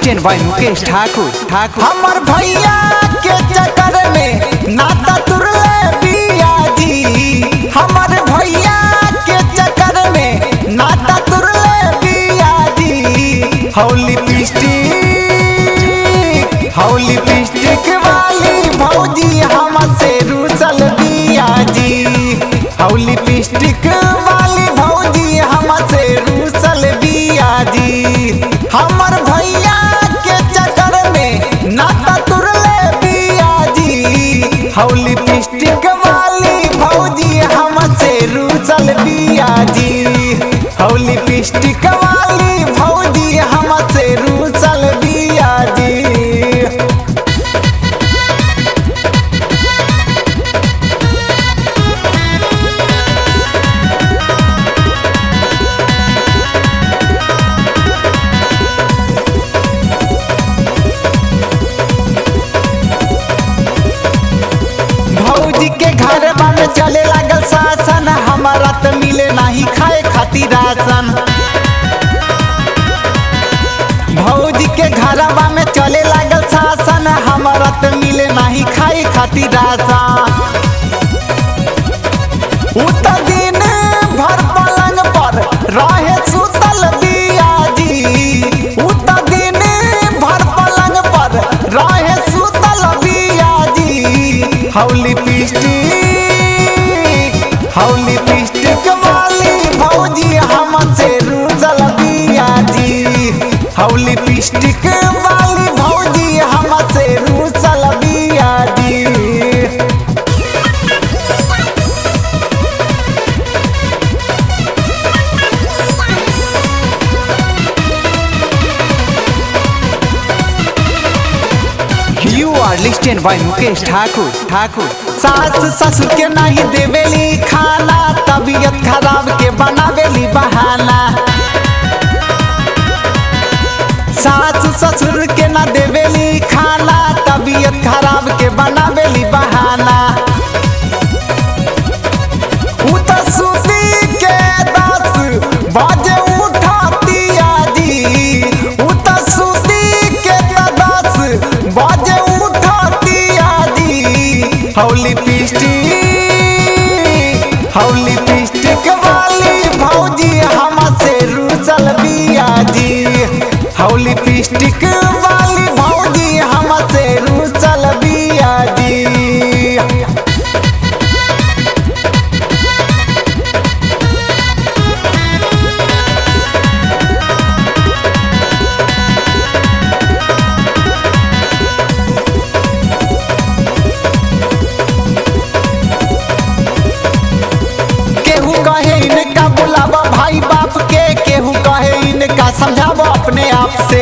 लिस्टेन by Mukesh Thakur ठाकुर हमर भैया के चक्कर में नाता तुरले बिया जी हमर भैया के चक्कर में नाता तुरले बिया जी हौली पिस्टिक हौली पिस्टिक वाली भौजी हमसे रूसल बिया जी हौली पिस्टिक वाली भौजी हमसे रूसल बिया जी हमर भैया के चक्कर में नाता तुरले बिया जी हौली पिस्टिक वाली भौजी हमसे रूसल बिया जी हौली पिस्टिक वाली भौजी हमसे रूसल बिया जी भौजी के घर में चले लागल शासन हमारा त मिले नाही खाए खातिर राशन भौजी के घर में चले लागल शासन हमारा त मिले नाही खाए खातिर राशन उ त दिन भर पलंग पर रहे सुतल बिया जी उ त दिन भर पलंग पर रहे सुतल बिया जी हौली पिस्टिक हौली पिस्टिक वाली भौजी हमसे रूसल बिया जी हौली पिस्टिक वाली भौजी हमसे रूसल बिया जी you are listen by Mukesh Thakur Thakur सास ससुर के नहीं देवेली खाना तबीयत खराब के बनावेली बहाना सास ससुर के ना देवेली खाना तबीयत खराब के बनावेली बहाना उ त सुती के दस बजे उठतिया जी उ त सुती के त दस बजे उठतिया जी हौली पिस्टिक हौली पिस्टिक वाली भौजी हमसे रूसल बिया जी हौली पिस्टिक वाली भौजी हमसे रूसल बिया जी केहू कहे इनका बुलावा भाई बाप के केहू कहे इनका समझावा अपने आप से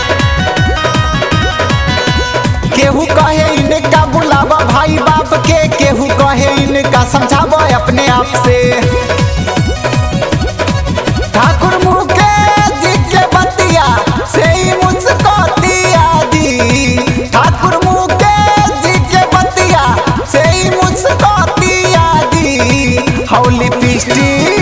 केहू कहे इनका बुलावा भाई बाप के केहू कहे इनका समझावा अपने आप से ठाकुर मुकेश जी के बतिया से ही मुस्कुरातिया जी ठाकुर मुकेश जी के बतिया से ही मुस्कुरातिया जी हौली पिस्टिक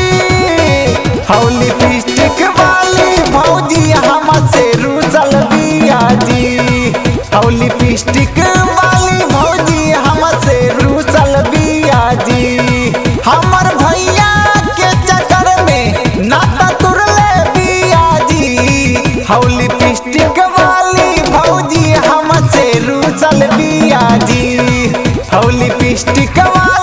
हौली पिस्टिक वाली भौजी हमसे रूसल बिया जी हौली पिस्टिक वाली भौजी हमसे रूसल बिया जी हमर भैया के चक्कर में नाता तुरले बिया जी हौली पिस्टिक वाली भौजी हमसे रूसल बिया जी हौली पिस्टिक वाली